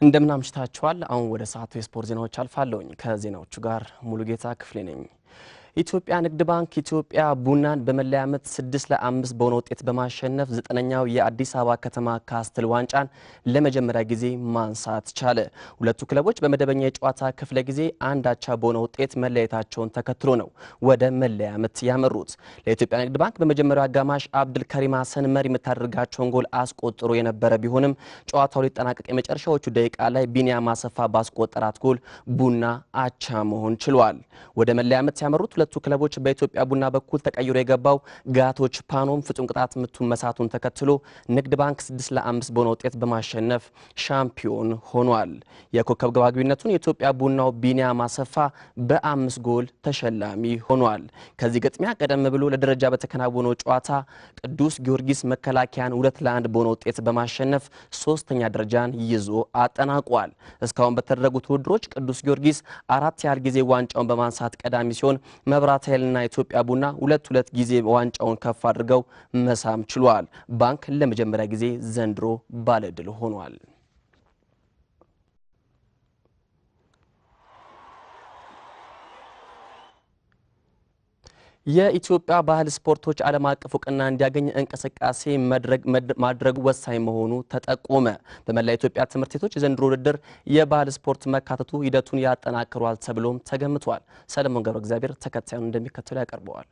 እንደምን አምሽታችኋል። አሁን ወደ ሰዓቱ የስፖርት ዜናዎች አልፋለሁኝ። ከዜናዎቹ ጋር ሙሉጌታ ክፍሌ ነኝ። ኢትዮጵያ ንግድ ባንክ ኢትዮጵያ ቡናን በመለያ ምት ስድስት ለአምስት በሆነ ውጤት በማሸነፍ ዘጠነኛው የአዲስ አበባ ከተማ ካስትል ዋንጫን ለመጀመሪያ ጊዜ ማንሳት ቻለ። ሁለቱ ክለቦች በመደበኛ የጨዋታ ክፍለ ጊዜ አንድ አቻ በሆነ ውጤት መለያየታቸውን ተከትሎ ነው ወደ መለያ ምት ያመሩት። ለኢትዮጵያ ንግድ ባንክ በመጀመሪያው አጋማሽ አብድል ከሪም ሀሰን መሪ የምታደርጋቸውን ጎል አስቆጥሮ የነበረ ቢሆንም ጨዋታው ሊጠናቀቅ የመጨረሻዎቹ ደቂቃ ላይ ቢኒያም አሰፋ ባስቆጠራት ጎል ቡና አቻ መሆን ችሏል። ወደ መለያ ምት ያመሩት ሁለቱ ክለቦች በኢትዮጵያ ቡና በኩል ተቀይሮ የገባው ጋቶች ፓኖም ፍጹም ቅጣት ምቱን መሳቱን ተከትሎ ንግድ ባንክ 6 ለ5 በሆነ ውጤት በማሸነፍ ሻምፒዮን ሆኗል። የኮከብ ግብ አግቢነቱን የኢትዮጵያ ቡናው ቢኒያም አሰፋ በአምስት ጎል ተሸላሚ ሆኗል። ከዚህ ግጥሚያ ቀደም ብሎ ለደረጃ በተከናወነው ጨዋታ ቅዱስ ጊዮርጊስ መከላከያን ሁለት ለአንድ በሆነ ውጤት በማሸነፍ ሶስተኛ ደረጃን ይዞ አጠናቋል። እስካሁን በተደረጉት ውድድሮች ቅዱስ ጊዮርጊስ አራት ያህል ጊዜ ዋንጫውን በማንሳት ቀዳሚ ሲሆን መብራት ኃይልና ኢትዮጵያ ቡና ሁለት ሁለት ጊዜ ዋንጫውን ከፍ አድርገው መሳም ችሏል። ባንክ ለመጀመሪያ ጊዜ ዘንድሮ ባለድል ሆኗል። የኢትዮጵያ ባህል ስፖርቶች ዓለም አቀፍ እውቅና እንዲያገኝ እንቅስቃሴ ማድረጉ ወሳኝ መሆኑ ተጠቆመ። በመላ ኢትዮጵያ ትምህርት ቤቶች የዘንድሮ ውድድር የባህል ስፖርት መካተቱ ሂደቱን ያጠናክሯል ተብሎም ተገምቷል። ሰለሞን ገብረ እግዚአብሔር ተከታዩን እንደሚከተሉ ያቀርበዋል።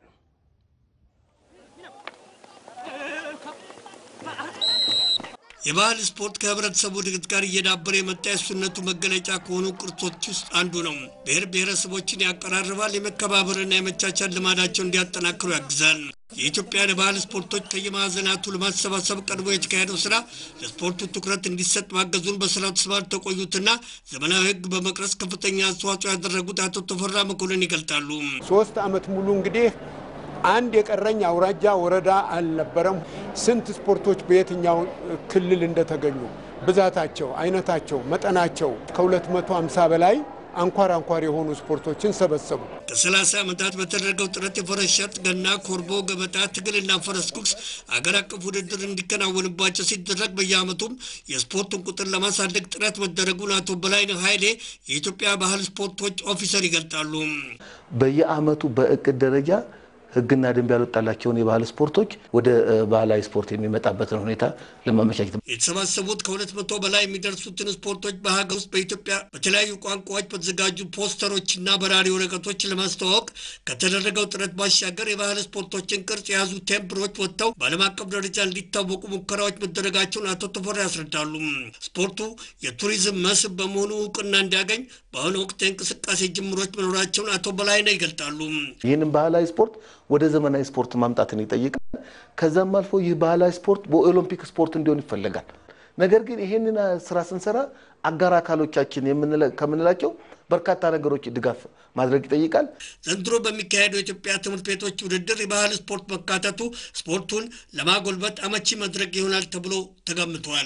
የባህል ስፖርት ከህብረተሰቡ እድገት ጋር እየዳበረ የመጣ የሱነቱ መገለጫ ከሆኑ ቅርሶች ውስጥ አንዱ ነው። ብሔር ብሔረሰቦችን ያቀራርባል፣ የመከባበርና የመቻቻል ልማዳቸውን እንዲያጠናክሩ ያግዛል። የኢትዮጵያን የባህል ስፖርቶች ከየማዕዘናቱ ለማሰባሰብ ቀድሞ የተካሄደው ስራ ለስፖርቱ ትኩረት እንዲሰጥ ማገዙን በስራው ተሰማርተው የቆዩትና ዘመናዊ ሕግ በመቅረጽ ከፍተኛ አስተዋጽኦ ያደረጉት አቶ ተፈራ መኮንን ይገልጣሉ። ሶስት ዓመት ሙሉ እንግዲህ አንድ የቀረኝ አውራጃ ወረዳ አልነበረም። ስንት ስፖርቶች በየትኛው ክልል እንደተገኙ ብዛታቸው፣ አይነታቸው፣ መጠናቸው ከ250 በላይ አንኳር አንኳር የሆኑ ስፖርቶችን ሰበሰቡ። ከ30 ዓመታት በተደረገው ጥረት የፈረስ ሸጥ፣ ገና፣ ኮርቦ፣ ገበጣ፣ ትግልና ፈረስ ጉግስ አገር አቀፍ ውድድር እንዲከናወንባቸው ሲደረግ በየዓመቱም የስፖርቱን ቁጥር ለማሳደግ ጥረት መደረጉን አቶ በላይነህ ኃይሌ የኢትዮጵያ ባህል ስፖርቶች ኦፊሰር ይገልጣሉ። በየዓመቱ በእቅድ ደረጃ ሕግና ደንብ ያልወጣላቸውን የባህል ስፖርቶች ወደ ባህላዊ ስፖርት የሚመጣበትን ሁኔታ ለማመቻቸት የተሰባሰቡት ከሁለት መቶ በላይ የሚደርሱትን ስፖርቶች በሀገር ውስጥ በኢትዮጵያ በተለያዩ ቋንቋዎች በተዘጋጁ ፖስተሮችና በራሪ ወረቀቶች ለማስተዋወቅ ከተደረገው ጥረት ባሻገር የባህል ስፖርቶችን ቅርጽ የያዙ ቴምፕሮች ወጥተው በዓለም አቀፍ ደረጃ እንዲታወቁ ሙከራዎች መደረጋቸውን አቶ ተፈራ ያስረዳሉ። ስፖርቱ የቱሪዝም መስህብ በመሆኑ እውቅና እንዲያገኝ በአሁኑ ወቅት የእንቅስቃሴ ጅምሮች መኖራቸውን አቶ በላይነህ ይገልጣሉ። ይህንን ባህላዊ ስፖርት ወደ ዘመናዊ ስፖርት ማምጣትን ይጠይቃል። ከዛም አልፎ ይህ ባህላዊ ስፖርት በኦሎምፒክ ስፖርት እንዲሆን ይፈለጋል። ነገር ግን ይህንን ስራ ስንሰራ አጋር አካሎቻችን ከምንላቸው በርካታ ነገሮች ድጋፍ ማድረግ ይጠይቃል። ዘንድሮ በሚካሄደው የኢትዮጵያ ትምህርት ቤቶች ውድድር የባህል ስፖርት መካተቱ ስፖርቱን ለማጎልበት አመቺ መድረክ ይሆናል ተብሎ ተገምቷል።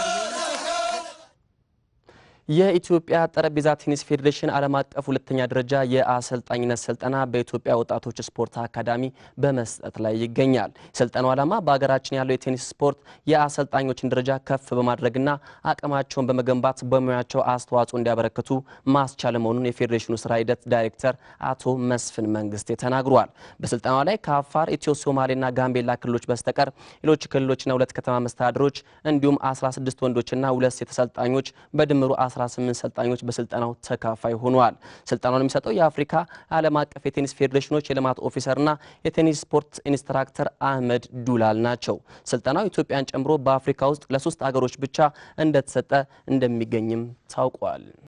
የኢትዮጵያ ጠረጴዛ ቴኒስ ፌዴሬሽን ዓለም አቀፍ ሁለተኛ ደረጃ የአሰልጣኝነት ስልጠና በኢትዮጵያ ወጣቶች ስፖርት አካዳሚ በመስጠት ላይ ይገኛል። የስልጠናው ዓላማ በሀገራችን ያለው የቴኒስ ስፖርት የአሰልጣኞችን ደረጃ ከፍ በማድረግና አቅማቸውን በመገንባት በሙያቸው አስተዋጽኦ እንዲያበረክቱ ማስቻል መሆኑን የፌዴሬሽኑ ስራ ሂደት ዳይሬክተር አቶ መስፍን መንግስቴ ተናግሯል። በስልጠናው ላይ ከአፋር፣ ኢትዮ ሶማሌና ጋምቤላ ክልሎች በስተቀር ሌሎች ክልሎችና ሁለት ከተማ መስተዳድሮች እንዲሁም 16 ወንዶችና ሁለት ሴት ሰልጣኞች በድምሩ 18 ሰልጣኞች በስልጠናው ተካፋይ ሆነዋል። ስልጠናውን የሚሰጠው የአፍሪካ ዓለም አቀፍ የቴኒስ ፌዴሬሽኖች የልማት ኦፊሰርና የቴኒስ ስፖርት ኢንስትራክተር አህመድ ዱላል ናቸው። ስልጠናው ኢትዮጵያን ጨምሮ በአፍሪካ ውስጥ ለሶስት አገሮች ብቻ እንደተሰጠ እንደሚገኝም ታውቋል።